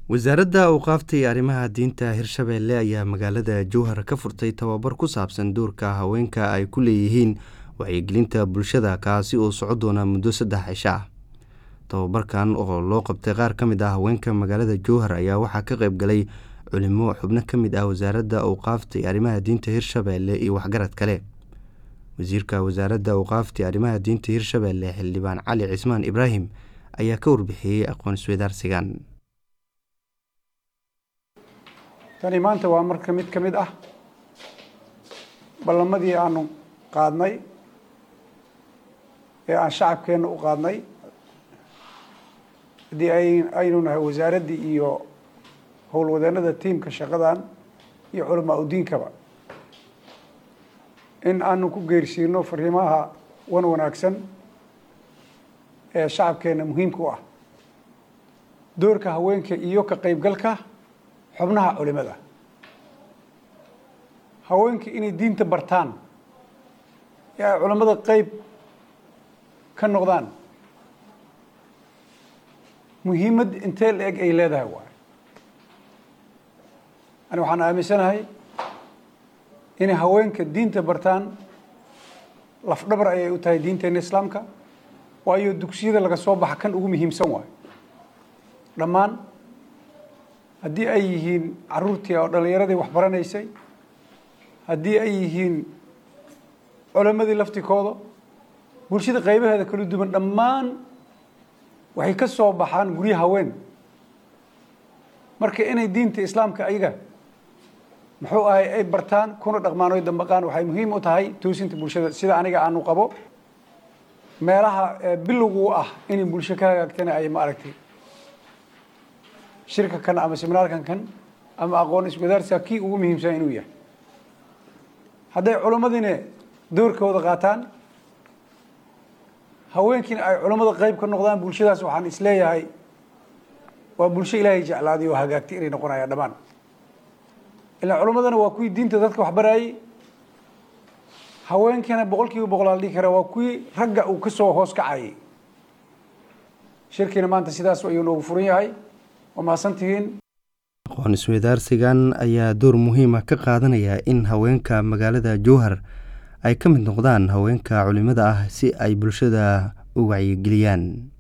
wasaaradda awqaafta iyo arrimaha diinta hirshabeelle ayaa magaalada jowhar ka furtay tababar ku saabsan doorka haweenka ay ku leeyihiin wacyigelinta bulshada kaasi oo soco doona muddo saddex cisho ah tababarkan oo loo qabtay qaar ka mid ah haweenka magaalada jowhar ayaa waxaa ka qayb galay culimo xubno ka mid ah wasaaradda awqaafta iyo arrimaha diinta hirshabeelle iyo waxgarad kale wasiirka wasaaradda awqaafta iyo arrimaha diinta hirshabeelle xildhibaan cali cismaan ibraahim ayaa ka warbixiyey aqoon isweydaarsigan tani maanta waa marka mid ka mid ah ballamadii aanu qaadnay ee aan shacabkeenna u qaadnay haddii aynu nahay wasaaraddii iyo howlwadeenada tiimka shaqadan iyo culamaa udiinkaba in aanu ku geersiino fariimaha wan wanaagsan ee shacabkeenna muhiimka u ah doorka haweenka iyo ka qaybgalka xubnaha culimada haweenka inay diinta bartaan ee ay culimmada qeyb ka noqdaan muhiimad intee la eg ay leedahay waay ani waxaan aaminsanahay inay haweenka diinta bartaan lafdhabar ayay u tahay diinteena islaamka waayo dugsiyada laga soo baxa kan ugu muhiimsan waayo dhammaan haddii ay yihiin caruurtii oo dhallinyaradii wax baranaysay haddii ay yihiin culammadii laftikooda bulshada qaybaheeda kala duwan dhammaan waxay ka soo baxaan guryo haween marka inay diinta islaamka ayaga muxuu ahay ay bartaan kuna dhaqmaan oy dambaqaan waxay muhiim u tahay toosinta bulshada sida aniga aanu qabo meelaha bilowgu ah inay bulsho ka hagaagtana ay ma aragtay shirka kan ama seminaarkan kan ama aqoon iswadaarsiga kii ugu muhiimsan inuu yahay hadday culimmadiina doorkooda qaataan haweenkiina ay culammada qeyb ka noqdaan bulshadaas waxaan isleeyahay waa bulsho ilaahay jeclaaday oo hagaagtay inay noqonayaan dhammaan ilaa culimmadana waa kuwii diinta dadka wax baraayey haweenkiina boqol kiiba boqolaal dhihi kara waa kuwii ragga uu ka soo hoos kacayay shirkiina maanta sidaas ayuu noogu furan yahay waa mahadsantihiin aqoon isweydaarsigan ayaa door muhiima ka qaadanaya in haweenka magaalada jowhar ay ka mid noqdaan haweenka culimada ah si ay bulshada u wacyigeliyaan